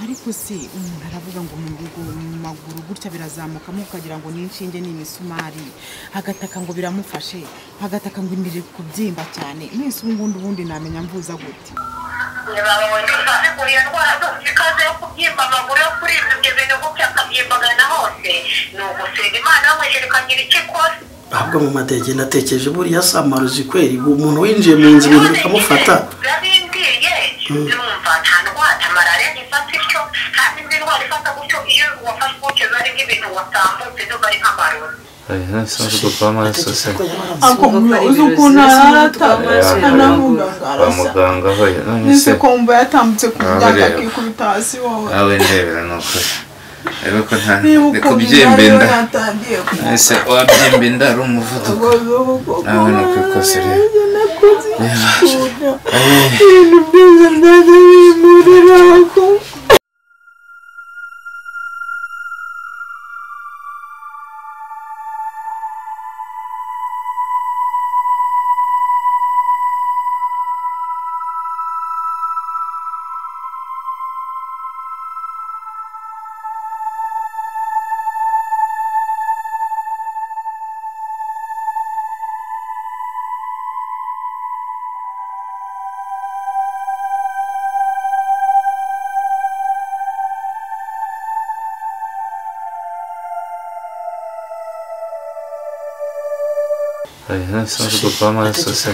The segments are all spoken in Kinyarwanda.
ariko se umuntu aravuga ngo mu rugo mu maguru gutya birazamukamo ukagira ngo ni inshinge ni imisumari agataka ngo biramufashe agataka ngo indiri kubyimba cyane mwese ubu ngubu ubundi namenya mvuza gute ntibabawe ntibabivuye indwara zose ikaze yo kubyimba amaguru yo kuribwa ibyo bintu gutya akabyimbaga na hose ni ugusenga imana yamwejeje ikagira icyo ikora ahubwo mu mateke natekereje buriya samaruzi kweri umuntu winjiye mu nzu ibintu bikamufata byabimbwiye yumva nta ndwara malariya ntifata ityo nta n'indi ndwara ifata gutyo iyo wafashwe gutyo biba ari nk'ibintu watambutse biba ari nk'amarozi ntibisanzwe kuko amaraso se ako uzi ukuntu Eh, aratambuka navuga ngo kwa arasa muganga hoya none se nise kumva yatambutse ku Ah, myaka rero. akikubita hasi wowe nawe ndebera ni ukuri rero ko nta niba ni uko kubyimba byari inda natangiye kumva ese wabyimba inda ari umuvuduko ngo bivuga ko nawe ni kwikosa rero nanjye nakoze ikunda Eh. ibintu byose byaje bimurira ko hoya ntibisanzwe kuko amaraso se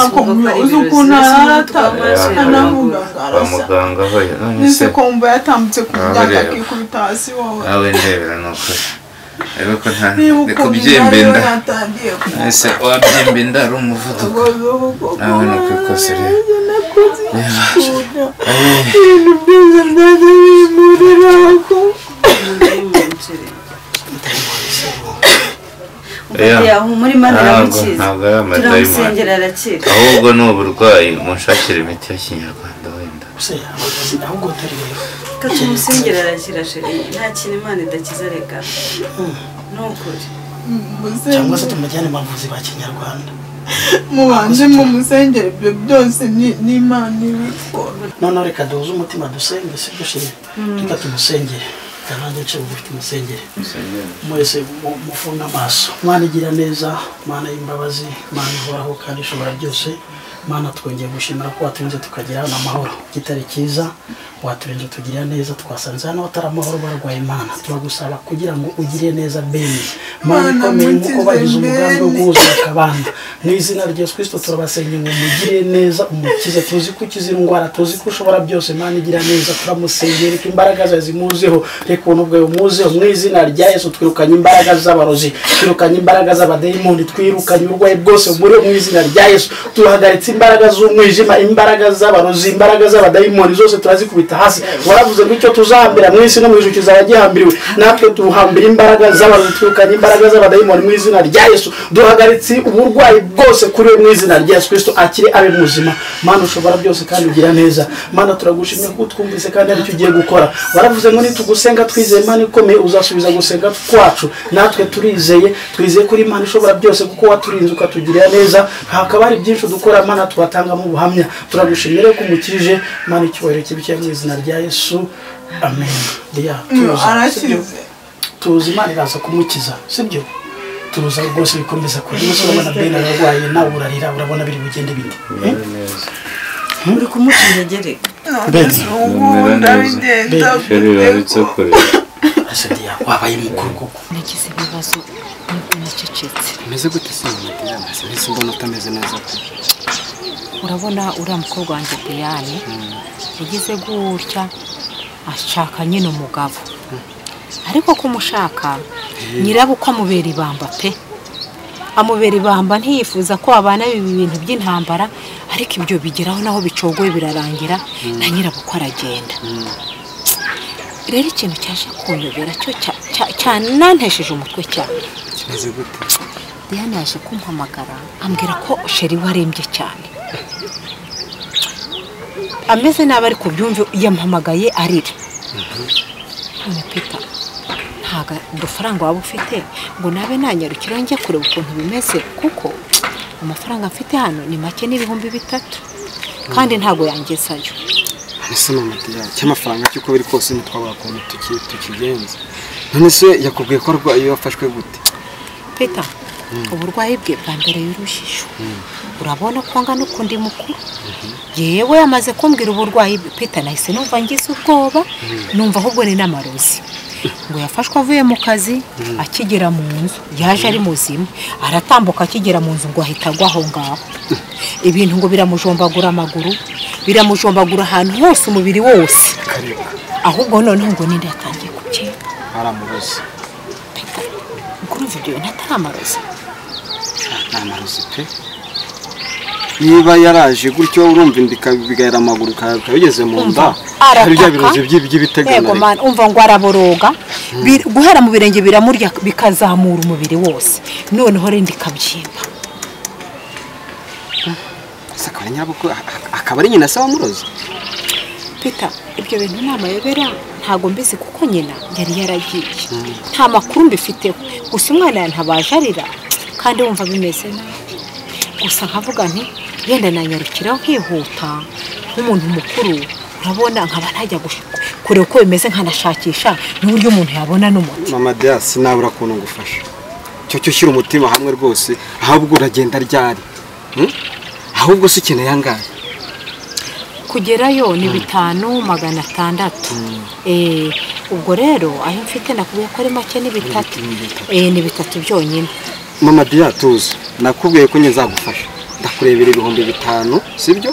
ako uzi ukuntu Eh, aratambuka navuga ngo kwa arasa muganga hoya none nise se kumva yatambutse ku Ah, myaka rero. akikubita hasi wowe nawe ndebera ni ukuri rero ko nta niba ni uko kubyimba byari inda natangiye kumva ese wabyimba inda ari umuvuduko ngo bivuga ko nawe ni kwikosa rero nanjye nakoze ikunda Eh. ibintu byose byaje bimurira ko Oya. muri mani ntabwo aramukiza ntabwo ari amadayimoni turamusengera arakira ahubwo ni uburwayi munshakira imiti ya kinyarwanda wenda se amarozi ahubwo utari rero reka tumumusengere arakira sheri nta kintu imana idakiza reka ni ukuri cyangwa se mumusengere tumujyane mu bavuzi ba kinyarwanda mubanze mumusengere ibyo byose ni- ni imana ibikora noneho reka duhuze umutima dusenge si byo shiri reka tumusengere reka nanjye nce bugufi tumusengere mwese mu- mufunge amaso mwana igira neza mana y'imbabazi mana ihoraho kandi ishobora byose mana twongeye gushimira ko waturinze tukagira hano amahoro kitari cyiza waturinze tugira neza twasanze hano hatari amahoro barwaye imana turagusaba kugira ngo ugire neza beni mana Mana ikomeye nk'uko mukize bagize umugambi wo Beni. guhuza akabanda mu izina rya yesu kirisito turabasenya ngo mugire neza umukize tuzi ko ukize indwara tuzi ko ushobora byose mana igira neza turamusengera ko imbaraga zawe zimuzeho reka ubuntu bwawe bumuzeho mu izina rya yesu twirukanye imbaraga z'abarozi twirukanye imbaraga z'abadayimoni twirukanye uburwayi bwose muri mu izina rya yesu turahagaritse imbaraga z'umwijima imbaraga z'abarozi imbaraga z'abadayimoni zose turazikubita hasi waravuze ngo icyo tuzahambira mu isi no mu ijuru kizaba gihambiriwe natwe tuhambira imbaraga z'abarozi twirukanye imbaraga z'abadayimoni mu izina rya yesu duhagaritse uburwayi bwose kuri we mu izina rya yesu kirisito akire abe muzima mana ushobora byose kandi ugira neza mana turagushimira ko twumvise kandi aricyo ugiye gukora waravuze ngo nitugusenga twizeye imana ikomeye uzasubiza gusenga kwacu natwe turizeye twizeye kuri imana ishobora byose kuko waturinze ukatugirira neza hakaba hari byinshi dukora mana tubatangamo ubuhamya turagushimira ko umukirije mana icyubahiro kibikiye mu izina rya yesu amen Diya, tuza. Sibyo? arakize tuzi imana iraza kumukiza sibyo tuza rwose bikomeza kure niba urabona bene ararwaye nawe urarira urabona biri bugende bindi Eh? Bimeze neza. uri kumuca intege reka Beni. ubu ndabigenda Beni. Sheri babitse kure Ese diya wabaye mukuru koko nagize ibibazo nubwo nacecetse umeze gute se mu matwi y'amaso mbese mbona utameze neza pe urabona uriya mukobwa wanjye deyane yagize gutya ashaka nyine umugabo ariko kumushaka nyirabukwe amubera ibamba pe amubera ibamba ntiyifuza ko babana ibi bintu by'intambara ariko ibyo bigeraho naho bicogoye birarangira na nyirabukwe aragenda rero ikintu cyaje kunyobera cyo cya- cya- cyanantesheje umutwe cyane kimeze gute Diane yaje kumpamagara ambwira ko sheri we arembye cyane ameze nabi ariko byumve yampamagaye arira none pita ntago udufaranga waba ufite ngo nabe nanyarukira njye kureba ukuntu bimeze kuko amafaranga mfite hano ni make n'ibihumbi bitatu kandi ntago yangezayo ese mama Diane cy'amafaranga cy'uko biri kose ntitwabura ukuntu tuki- tukigenza none se yakubwiye ko arwaye iyo wafashwe gute Peter uburwayi bwe bwa mbere y'urujijo urabona ko angana ukundi mukuru yewe amaze kumbwira uburwayi bwe Peter nahise numva ngize ubwoba numva ahubwo ni n'amarozi ngo yafashwe avuye mu kazi akigera mu nzu yaje ari muzima aratambuka akigera mu nzu ngo ahita agwa aho ngaho ibintu ngo biramujombagura amaguru biramujombagura ahantu hose umubiri wose kareba ahubwo noneho ngo ninde yatangiye gukira aramurozi kurumva ibyo bintu atari amarozi ntamarozi pe niba yaraje gutyo urumva inda ikabigayira amaguru ikaba igeze mu nda hari bya birozi by'i- yego by'ibitegana mani umva ngo araboroga Bir- guhera mu birenge biramurya bikazamura umubiri wose noneho rindi ikabyimba Ese akaba ari nyabukwe a- a- akaba ari nyina se wamurozi pita ibyo bintu ni amayobera ntabwo mbizi kuko nyina yari yaragiye nta makuru mbifiteho gusa umwana yantabaje arira kandi wumva bimeze nabi gusa nkavuga nti yenda nanyarukiraho nkihuta nk'umuntu mukuru urabona nkaba ntajya gush- kureba uko bimeze nkanashakisha n'uburyo umuntu yabona n'umuti mama Diane sinabura ukuntu ngufasha cyo cyo ushyira umutima hamwe rwose ahubwo uragenda ryari Hmm? ahubwo si ikintu yangaye kugerayo ni bitanu magana atandatu Eh, ubwo rero ayo mfite nakubwiye ko ari make ni bitatu Eh, ni bitatu byonyine mama Diane tuzi nakubwiye ko njye nzagufasha ndakurebera ibihumbi bitanu sibyo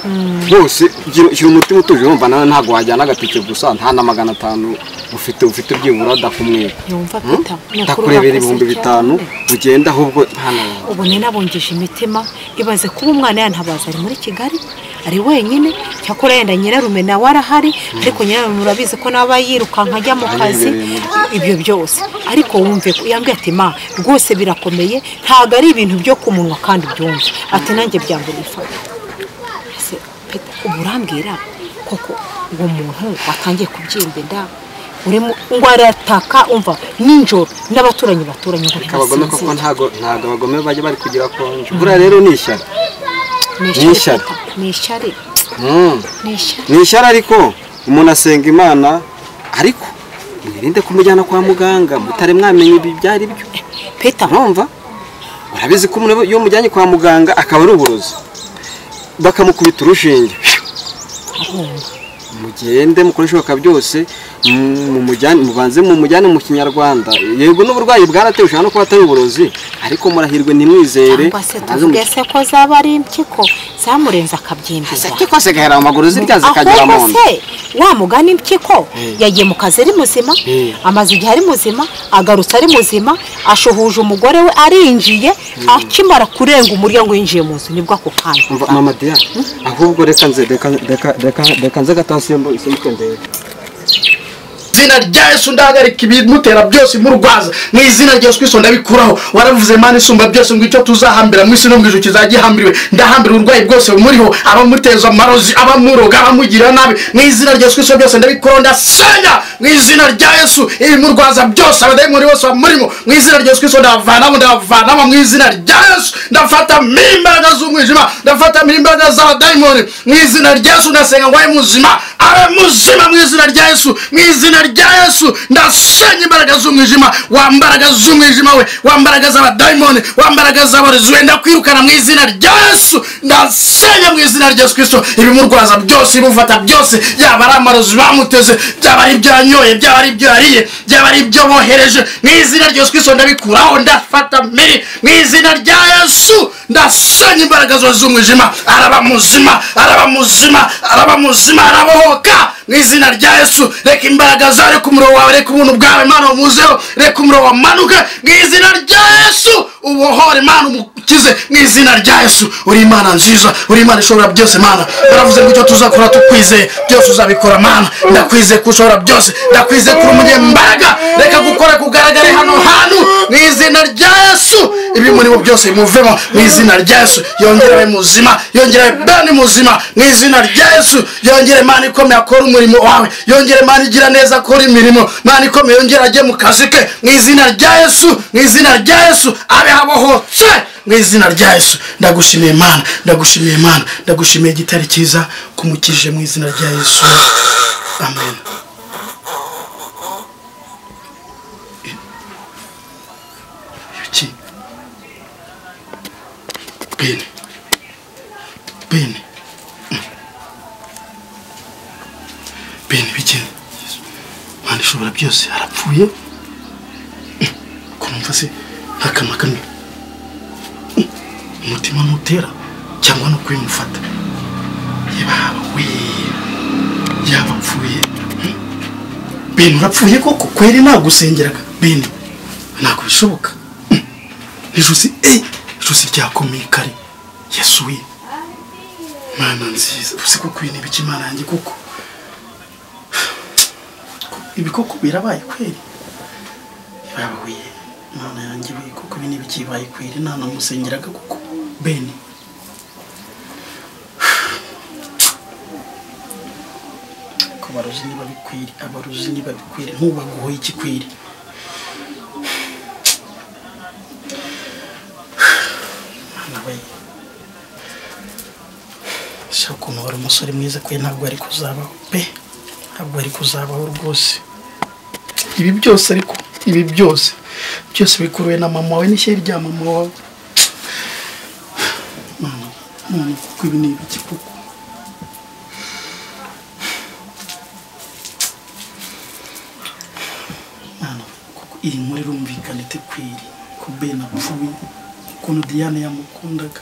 bose gira- shyira umutima utuje urumva nawe ntabwo wajyana agatike gusa nta na magana atanu ufite ufite byibura ndakumwira yumva Hmm? pita ndakurebera ibihumbi bitanu ugenda ahubwo hano ubu ni nabungije imitima ibaze kuba umwana yantabaza ari muri kigali ari wenyine cyakora yenda nyirarume nawe arahari ariko nyirarume urabizi ko nawe aba yirukanka ajya mu kazi Ayibereye mu ibyo byose ariko wumve ko yambwiye ati ma rwose birakomeye ntabwo ari ibintu byo ku munwa kandi ubyumva ati nanjye byangu nifata ese Peter, ubu urambwira koko uwo muntu watangiye kubyimba inda urimo ngo arataka umva nijoro n'abaturanyi baturanye ngo abagome kuko ntibasinzire. ntago ntago abagome bajya bari kugira konje buriya rero ni ishyari ni ishyari. Peter, ni ishyari Hmm. ni ishyari ni ishyari ariko umuntu asenga imana ariko mwirinde kumujyana kwa muganga mutari mwamenya ibi ibyo ari byo peta mwumva urabizi ko umuntu iyo umujyanye kwa muganga akaba ari uburozi bakamukubita urushinge mugende mukoreshe ibishoboka byose mumujyane- mubanze mumujyane mu kinyarwanda yego n'uburwayi bwaratewe ushobora no kuba atari uburozi ariko murahirwe nimwizere cyangwa se muraze tuvuge mu- se ko zaba ari impyiko zamurenze akabyimbiza Ese kose gahera mu maguru zirya zikagera mu ahubwo nda se wa mugani impyiko yagiye mu kazi ari muzima Mm. amaze igihe ari muzima agarutse ari muzima ashuhuje umugore we arinjiye akimara kurenga umuryango yinjiye mu nzu nibwo ako kanya Umva, mama Dia, ahubwo reka nze reka reka reka reka nze gatasembo isimutembere. izina rya yesu ndahagarika ibimutera byose imurwaza mu izina rya yesu kristo ndabikuraho waravuze mana isumba byose ngo icyo tuzahambira mu isi no mu ijuru kizajya gihambiriwe ndahambira uburwayi bwose bumuriho abamuteza amarozi abamuroga abamugira nabi mu izina rya yesu kristo byose ndabikuraho ndasenya mu izina rya yesu ibimurwaza byose abadayimoni bose bamurimo mu izina rya yesu kristo ndabavanamo ndabavanamo mu izina rya yesu ndafatamo imbaraga z'umwijima ndafatamo imbaraga z'abadayimoni mu izina rya yesu ndasenga ngo abe muzima abe muzima mu izina rya yesu mu izina rya yesu ndasenya imbaraga z'umwijima wa mbaraga z'umwijima we wa mbaraga z'abadayimoni wa mbaraga z'abarezi we ndakwirukana mu izina rya yesu ndasenya mu izina rya yesu kristo ibimurwaza byose ibimufata byose yaba ari amarozi bamuteze byaba ari ibyo yanyoye byaba ari ibyo yariye byaba ari ibyo bohereje mu izina rya yesu kristo ndabikuraho ndafata mbere mu izina rya yesu ndasenya imbaraga zose z'umwijima araba muzima araba muzima araba muzima arabohoka mu izina rya yesu reka imbaraga zawe reka umuriro wawe reka ubuntu bwawe imana umuzeho reka umuriro wamanuke mu izina rya yesu ubohore imana umukize mu izina rya yesu uri imana nziza uri imana ishobora byose mana baravuze ngo icyo tuzakora tukwizeye byose uzabikora mana ndakwizeye ko ushobora byose ndakwizeye ko uri umunyembaraga reka gukora kugaragare hano hantu mu izina rya yesu ibi muri bo byose bimuvemo mu izina rya yesu yongere abe muzima yongere abe bani muzima mu izina rya yesu yongere mani ikomeye akora umurimo wawe yongere mani igira neza akora imirimo mani ikomeye yongere ajye mu kazi ke mu izina rya yesu mu izina rya yesu abe habohotse mu izina rya yesu ndagushimiye imana ndagushimiye imana ndagushimiye igitare cyiza kumukije mu izina rya yesu amen iki bene bene bene bikene imana ishobora byose arapfuye kumva se nta kanwa kamwe umutima ntutera cyangwa no kubimufata yaba we yaba apfuye bene urapfuye koko kweri nagusengeraga bene ntabwo bishoboka ijosi eyi ijosi ryakomeye kare yesu we mana nziza uzi koko ibi ni ibiki imana yanjye koko ibi koko birabaye kweri birabaye imana yanjye we koko ibi ni ibiki bibaye kweri nta namusengeraga koko bene ko baruzi niba bikwiri abaruzi niba bikwiri ntubaguhoye ikikwiri Mana we se ukuntu wari umusore mwiza kwe ntabwo ari kuzabaho pe ntabwo ari kuzabaho rwose ibi byose ariko ibi byose byose bikuruwe na mama wawe n'ishyari rya mama wawe mama mama kuko ibi ni ibiki koko mwana kuko iyi nkuru irumvikana itekwiri ko ben apfuye ukuntu diane yamukundaga